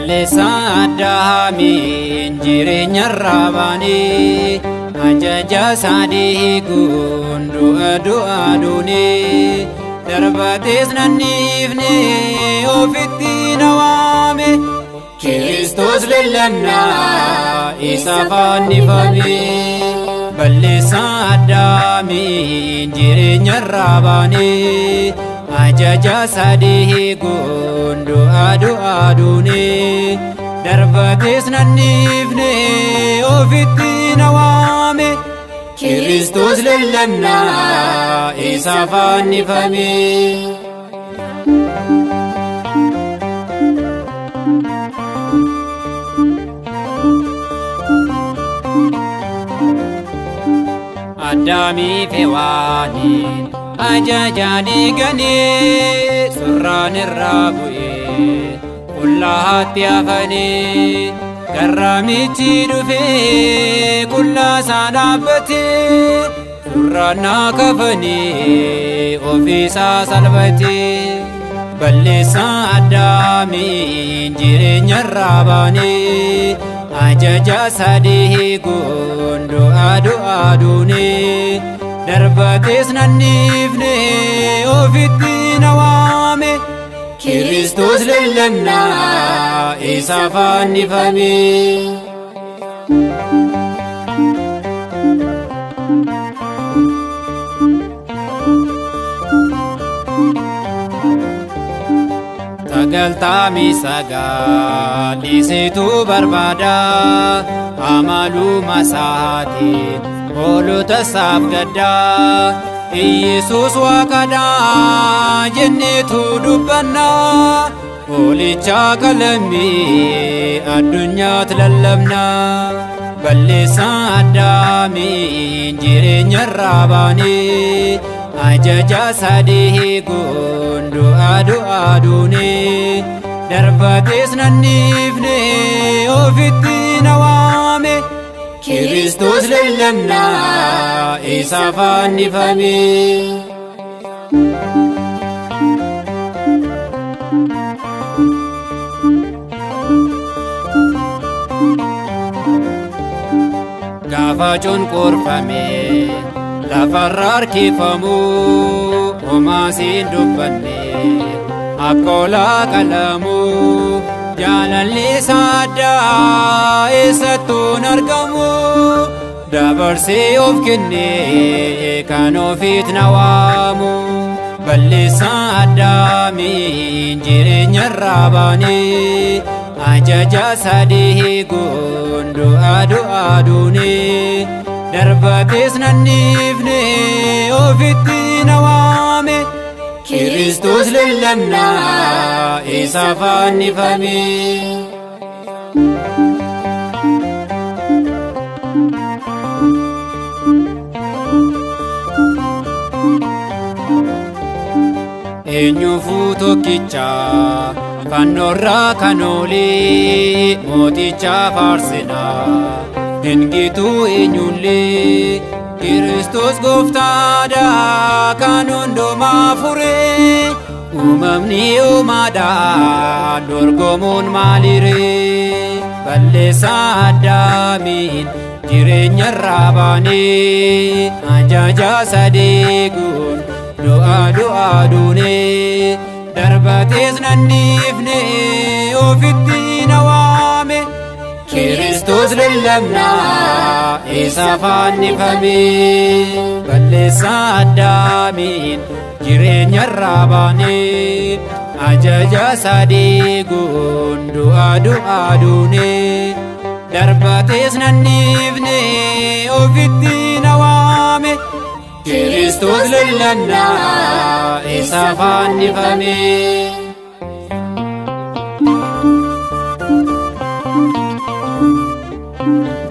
balleessaa addaamiin jireenyarraa baanee ajaja sadii guun du'a du'a duunee darbatees nanniifne ofitti nawaame Kiristoos lallannaa isa fannifame balleessaa addaamiin jireenyarraa baanee ajaja sadii guun du'a du'a duunee darbatees nanniifne ofitti nawaame Kiristoos lallannaa isa fannifame. Addaamii fi waaniin ajajaa diiganii surraan irraa bu'ee qullaatti hafanii garraamichi dhufee qullaasaa dhaabbatee surraan naa kafanii ofiisaa salphatee balleessaa addaamiin jireenyarraa baanee ajaja sadii guun du'a du'a duunee darbatees nanniifne ofitti nawaame Kiristoos lallannaa isa fannifame. Sagaltamii sagaliisitu barbaada amaluma isaatiin hoolota isaaf gaddaa Iyyasuus waaqadha jenneetu dubbanna hoolicha qalammii addunyaatti lallabna balleessaa addaamiin jireenyarraa baanee ajaja sadii guun du'a du'a duunee darbatees nanniifne ofitti nawaame Kiristoos lallannaa isa fannifame. Gaafa cunqurfame lafarra harkifamu homaasiin dubbanne akka olaa qalamu jaalalli isaa addaa eessattuun argamu dabarsee of kennee kan ofiit nawaamu balleessaa addaamiin jireenyarraa baanee ajaja sadii guun du'a du'a duunee darbatees nanniifne ofitti nawaame Kiristoos lallannaa isa fannifame. Eenyuufuu tokkicha fannoorraa kan oolee mooticha faarsinaa. Hingituu eenyullee Kiristoos gooftaadha kan hundumaa furee uumamni uumaadhaan dorgomuun maaliree balleessaa addaamiin jireenyarraa baanee ajaja sadii guun du'a du'a duunee darbatees nanniifne ofitti nawaame. Kiristoos lallabnaa isa fannifame balleessaa addaamiin jireenyarraa baanee ajaja sadii guun du'a du'a duunee darbatees nanniifne ofitti nawaame Kiristoos lallabnaa isa fannifame. thank you